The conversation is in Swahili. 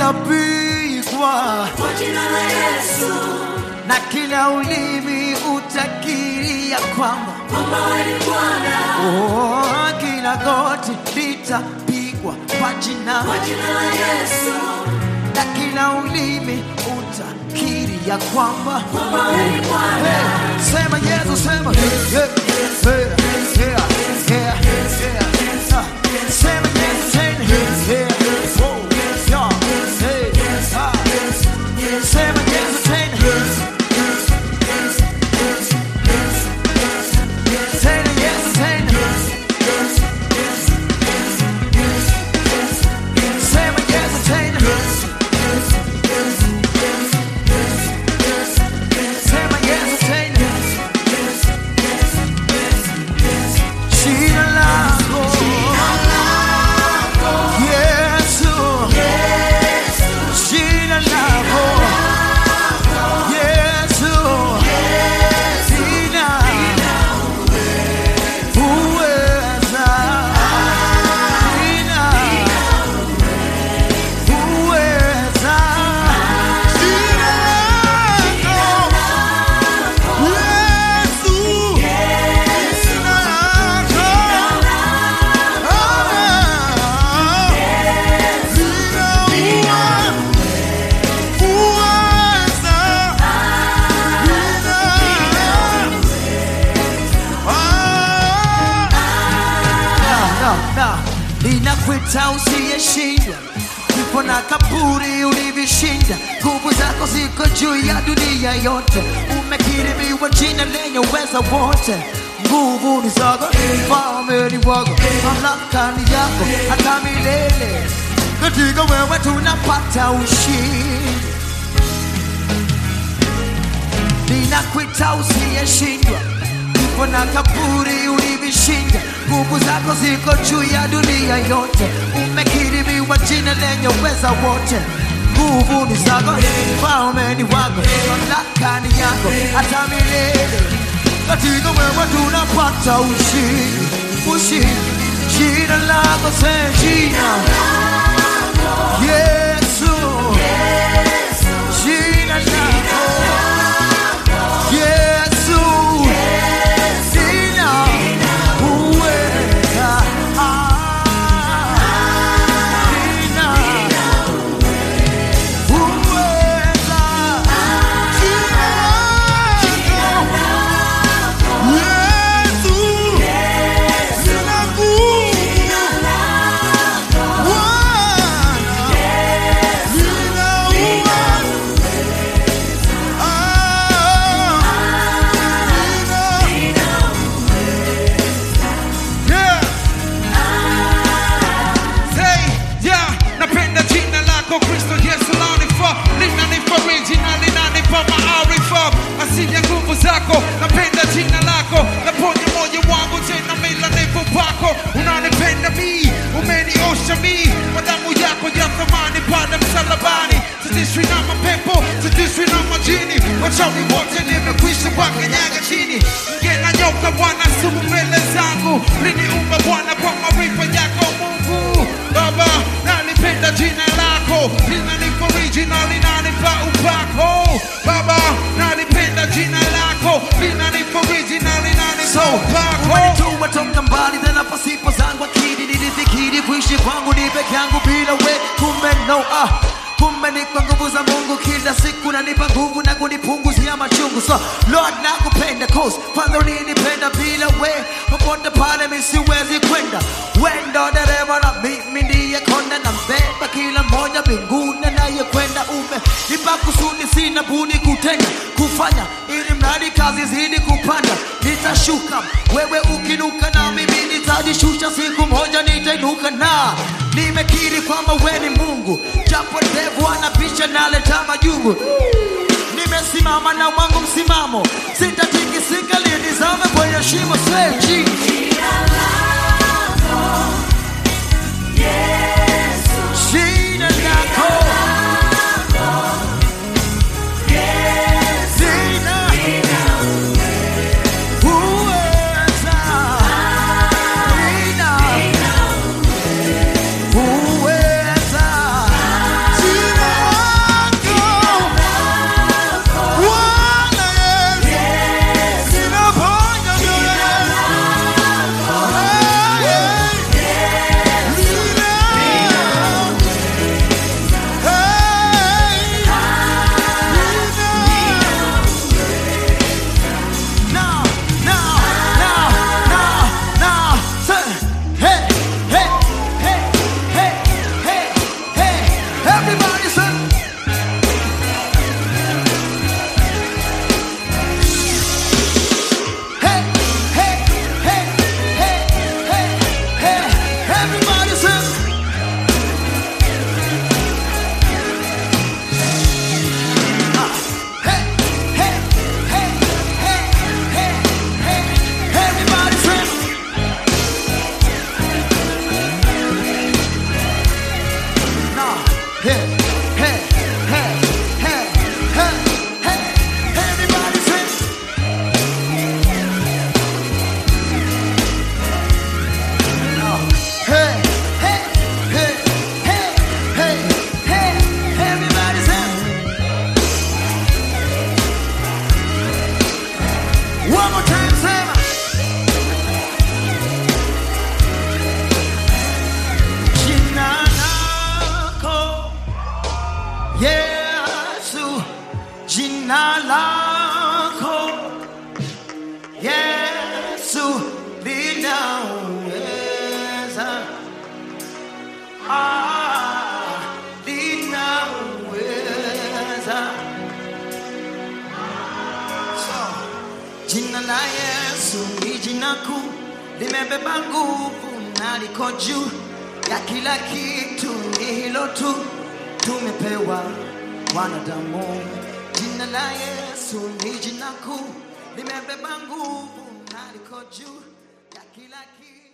litapigwa kwa jina la Yesu, na kila ulimi utakiri ya kwamba kwamba wewe ni Bwana, oh, kila goti litapigwa kwa jina kwa jina la Yesu, na kila ulimi utakiri ya kwamba kwamba wewe ni Bwana. Hey, sema Yesu, sema yeah, yeah, yeah, yeah, yeah, yeah. Sema Yesu tena yeah, yeah, oh, yeah, hey, ah. Sema Yesu tena tena Yesu tena Sema Yesu tena Sema Yesu tena Jina lako Yesu Jina lako Yesu Jina Uweza Jina Uweza Jina lako Yesu Jina lako ninakwita usiyeshindwa kifo na kaburi ulivishinda nguvu zako ziko juu ya dunia yote umekirimiwa jina lenye uweza wote nguvu ni zako falme ni wako mamlaka ni yako hata milele katika wewe tunapata ushindi ninakwita usiyeshindwa kifo na kaburi ulivishinda nguvu zako ziko juu ya dunia yote umekirimiwa jina lenye uweza wote nguvu ni zako falme ni wako mamlaka ni yako hata milele katika wewe tunapata ushindi ushindi jina lako se jina yesu jina lako Yesu, sina uweza, ah, sina uweza, jina lako, Yesu, sina nguvu, Bwana, sina uweza, Yeah. Say, yeah, napenda jina lako Kristo Yesu lanifaa linanifariji na linanipa maarifa asili ya nguvu zako napenda jina lako naponya moyo wangu tena mila nipo pako unanipenda mi umeniosha mi kwa damu yako ya thamani pale msalabani sitishwi na mapepo sitishwi na majini wachawi wote nimekwisha wakanyaga chini nge na nyoka bwana sumu mbele zangu liniumba bwana kwa maarifa yako mungu baba nalipenda jina lako linanifariji na linanipa upako baba nalipenda jina lako linanifariji na linanipa upako umenituma toka mbali tena pasipo zangu akili nilifikiri kuishi kwangu ni peke yangu bila we kumbe no ah kumbe ni kwa nguvu za mungu kila siku nanipa nguvu na kunipunguzia machungu so lord nakupenda cause kwanza ulinipenda bila we popote pale mi siwezi kwenda wendo dereva na mimi ndiye konda na mbeba kila mmoja mbinguni anayekwenda ume nipa kusudi sina budi kutenda kufanya ili mradi kazi zidi kupanda nitashuka wewe ukinuka na mimi nitajishusha siku moja nitainuka na nimekiri kwamba we ni mungu japo devu anapisha naleta majungu nimesimama na wangu msimamo sitatikisika linizame kwenye shimo seji Jina lako Yesu, jina lako Yesu, jina uweza jina uweza jina la Yesu ni jina kuu, limebeba nguvu na liko juu ya kila kitu, ni hilo tu tumepewa wanadamu. Jina la Yesu ni jina kuu, limebeba nguvu na liko juu ya kila kitu.